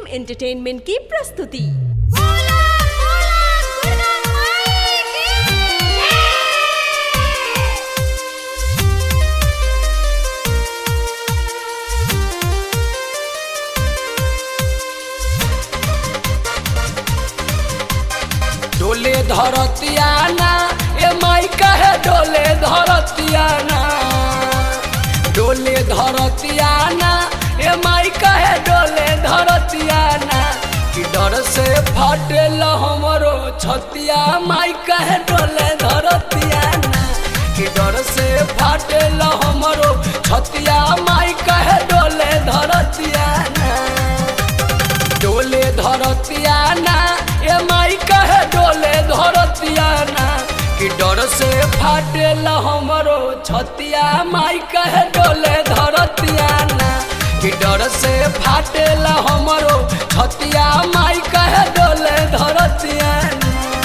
entertainment की प्रस्तुति बोला बोला दुर्गा माई की जय डोले धरतियाना ए माई कहे डोले धरतियाना डोले धरतियाना ए माई कहे डोले धरतियाना कि डर से फटेल हमरो छतिया माई कहे डोले धरतियाना कि डर से फटेल हमरो छतिया माई कहे डोले धरतियाना डोले धरतियाना ए माई कहे डोले धरतियाना कि डर से फाटेल हमरो छतिया माई कहे डोले धरतियाना कि डर से फाटेल हमरो छतिया माई कहे डोले धरतियाना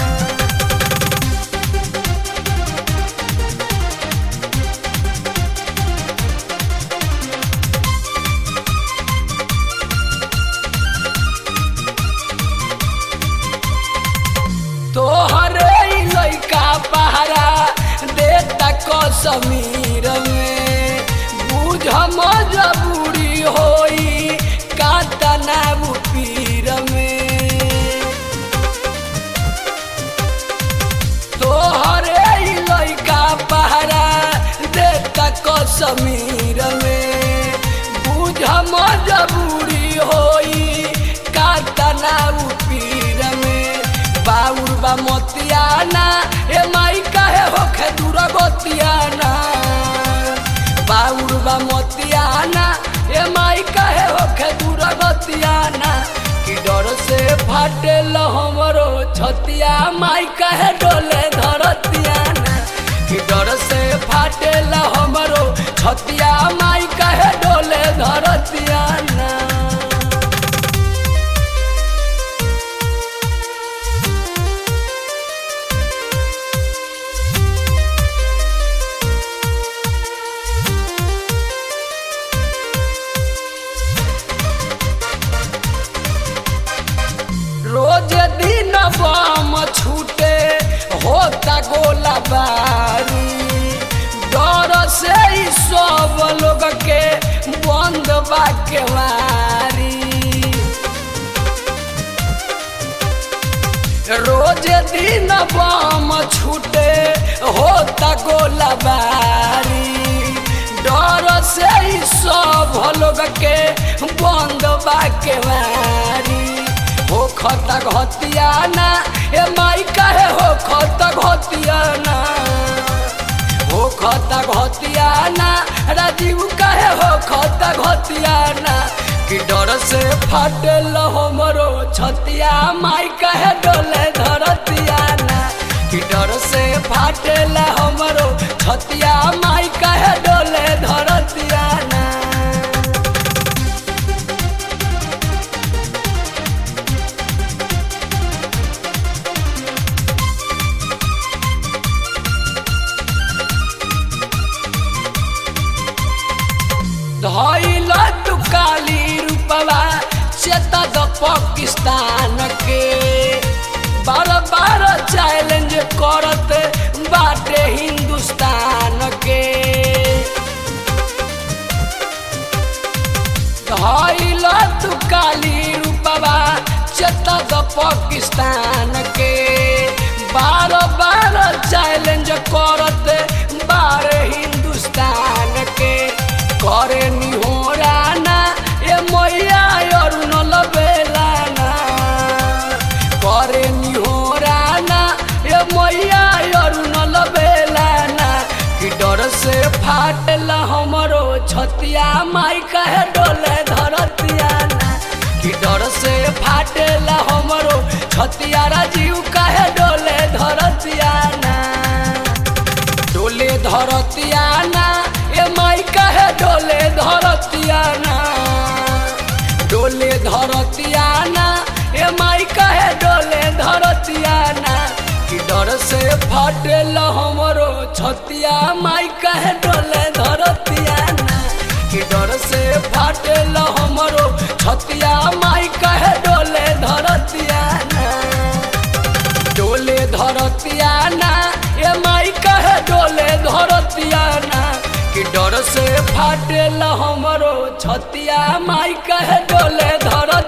तोहरे ई लइका पहरा देता कसमीर में बुझ मजबूरी होई कातना पीर में तोहरे ई लइका पहरा देता कसमीर में बुझ मजबूरी होई कातना पीर में बाउर बा मोतियाना ए माई काहे होखे दूर गोतियाना बाउर बा मोतियाना ए माई काहे होखे दूर गोतियाना कि डर से फाटेल हमरो छतिया माई काहे डोले धरतियाना कि डर से फाटेल हमरो छतिया माई काहे डोले धरतियाना रोज दिन बम छूटे होता गोला बारी डर से ही सब लोग के बंद बा केवारी रोज दिन बम छूटे होता गोला बारी डर से ही सब लोग के बंद बा केवारी हो खता घतियाना ए माई काहे हो खता घतियाना हो खता घतियाना राजीव काहे हो खता घतियाना कि डर से फाटेल हमरो छतिया माई काहे डोले धरतियाना कि डर से फाटेल हमरो छतिया माई काहे डोले धरतियाना धैल तू काली रूपवा चेता द पाकिस्तान के बार बार चैलेंज करत बाटे हिंदुस्तान के धैल तू काली रूपवा चेता द पाकिस्तान के बार बार चैलेंज करत बारे हिंदुस्तान के करे निहोराना ए मैया अरुण लबेलाना करे निहोराना ए मैया अरुण लबेलाना कि डर से फाटल हमरो छतिया माई कहे डोले धरतियाना कि डर से फाटेल हमरो छतिया राजीव कहे डोले धरतियाना डोले धरतियाना ए माई कहे डोले धरतियाना डोले धरतियाना ए माई कहे डोले धरतियाना कि डर से फटेल हमरो छतिया माई कहे डोले धरतियाना कि डर से फाटेल हमरो छतिया माई कहे बतिया ना कि डर से फाटेला हमरो छतिया माई कहे डोले धर